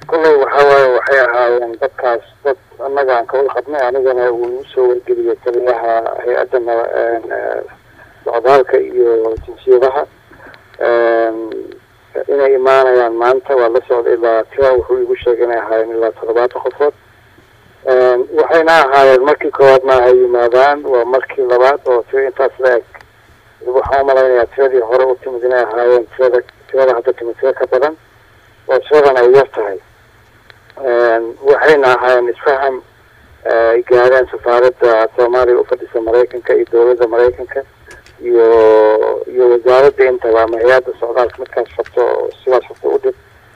kolley waxaa waaye waxay ahaayeen dadkaas dad annaga aan kawada qabnay anigana uu igu soo wargeliyay taliyaha hay-adda socdaalka iyo jinsiyadaha inay imaanayaan maanta waa la socday ilaa tira wuxuu igu sheegay inay ahaayeen ilaa toddobaatan qofood waxayna ahaayeen markii koowaad ma ay yimaadaan waa markii labaad oo tira intaas la eg waxaan umalaynayaa tiradii hore u timid inay ahaayeen tirada tirada hadda timid tira ka badan oo tiradan ay yar tahay waxayna ahaayeen isfaham ay gaareen safaaradda soomaaliya ufadhisa maraykanka iyo dowladda maraykanka iyo iyo wasaaradda intaba ama hay-adda socdaalka midkaas rabto sidaas rabto u dhib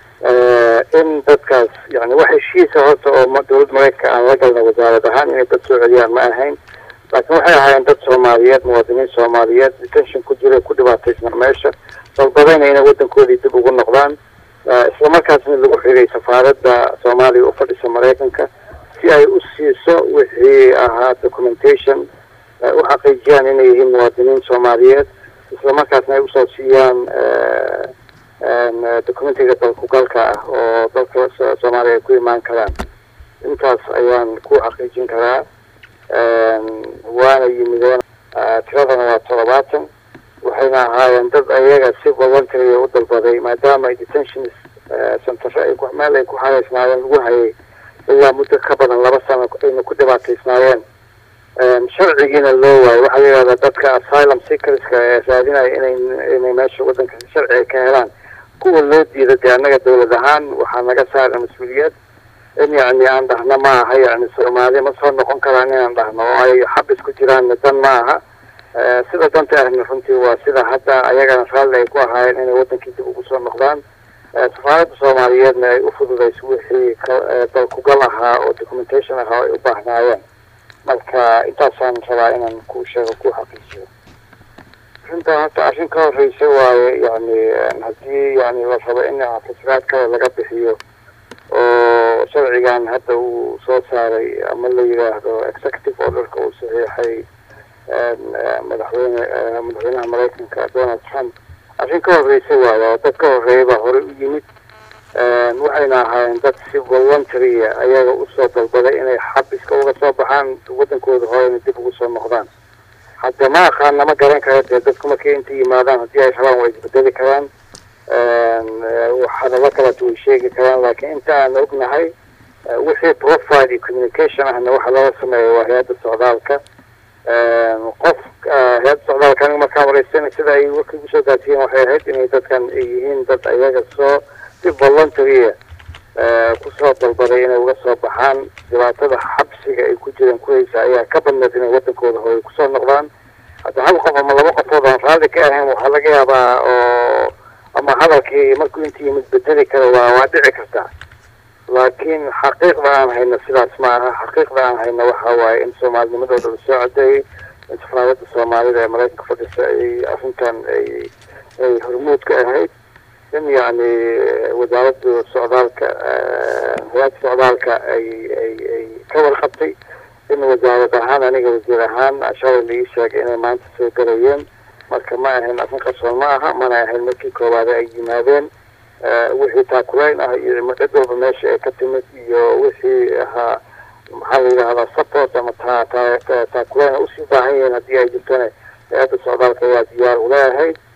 in dadkaas yani wax heshiisa horta oo dowladda maraykanka aan la galna wasaarad ahaan inay dad soo celiyaan ma ahayn laakiin waxay ahaayeen dad soomaaliyeed muwaadiniin soomaaliyeed detention ku jira ku dhibaataysnaa meesha dalbadayna inay waddankoodii dib ugu noqdaan islamarkaasna lagu xigay safaaradda soomaaliya u fadhisa maraykanka si ay u siiso wixii ahaa documentation u xaqiijiyaan inay yihiin muwaadiniin soomaaliyeed islamarkaasna ay usoo siiyaan documentiga dalkugalka ah oo dalka soomaaliya ay ku imaan karaan intaas ayaan ku xaqiijin karaa waana yimideen tiradana waa toddobaatan waxayna ahaayeen dad ayaga si voluntary u dalbaday maadaama ay detention centero ay meel ay ku xareysnaayeen lagu hayay ilaa muddo ka badan laba sano ayna ku dhibaataysnaayeen sharcigiina loo waayo waxaa la yidhahdaa dadka asylum seekerska ee raadinaya inay inay meesha waddanka sharciga ka helaan kuwa loo diida dee annaga dowlad ahaan waxaa naga saaran mas-uuliyad in yacni aan dhahno ma aha yacni soomaali ma soo noqon karaan inaan dhahno oo ay xabis ku jiraan dan ma aha sida danta ahna runtii waa sida hadda ayagana raalli ay ku ahaayeen inay waddankii dib ugu soo noqdaan safaaradda soomaaliyeedna ay u fududayso wixii dalkugal ahaa oo documentation ahaa ay u baahnaayeen marka intaasaan rabaa inaan ku sheego ku xaqiijiyo arrintan horta arrin ka horreysa waaye yani haddii yani la rabo in fasiraad kale laga bixiyo oo sharcigan hadda uu soo saaray ama la yidhaahdo executive orderka uu saxiixay madaxweyne madaxweynaha maraykanka donald trump arrin ka horreysa waaye oo dad ka horreeya baa horey u yimid waxayna ahaayeen dad si voluntarya ayaga usoo dalbaday inay xabiska uga soo baxaan waddankooda horeyna dib ugu soo noqdaan hadda ma aqaana ma garan kara dee dadku markay inta yimaadaan haddii ay rabaan way isbedeli karaan hadallo kaleeto way sheegi karaan laakiin inta aan ognahay wixii profile iyo communication ahna waxa laga sameeya waa hay-adda socdaalka qof hay-adda socdaalka aniga markaan wareysana sida ay warka igu soo gaarsiiyeen waxay ahayd inay dadkan ay yihiin dad ayaga soo si voluntarya kusoo dalbaday inay uga soo baxaan dhibaatada xabsiga ay ku jireen kuhaysa ayaa ka badneed inay waddankooda hooy kusoo noqdaan hadda hal qof ama laba qofood aan raalli ka ahayn waxaa laga yaabaa oo ama hadalkii markuu inta yimid bedeli kara waa waa dhici kartaa laakiin xaqiiqda aan hayno sidaas ma aha xaqiiqda aan hayno waxa waaye in soomaalinimadooda la soo cadeeyey in safaaradda soomaalida ee maraykanka fadhisa ay arrintan ay ay hormuud ka ahayd in yacni wasaaradda socdaalka hay-adda socdaalka ay ay ay ka warqabtay in wasaarad ahaan aniga wasiir ahaan shalay la ii sheegay inay maanta soo galayeen marka ma ahayn arrin qarsoon ma aha mana ahayn markii koowaade ay yimaadeen wixii taakulayn ah iyo cid walba meesha ay ka timid iyo wixii ahaa maxaa la yidhahdaa support ama ta ta taakulayn usii baahan yihiin haddii ay jirtona hay-adda socdaalka ayaa diyaar ula ahayd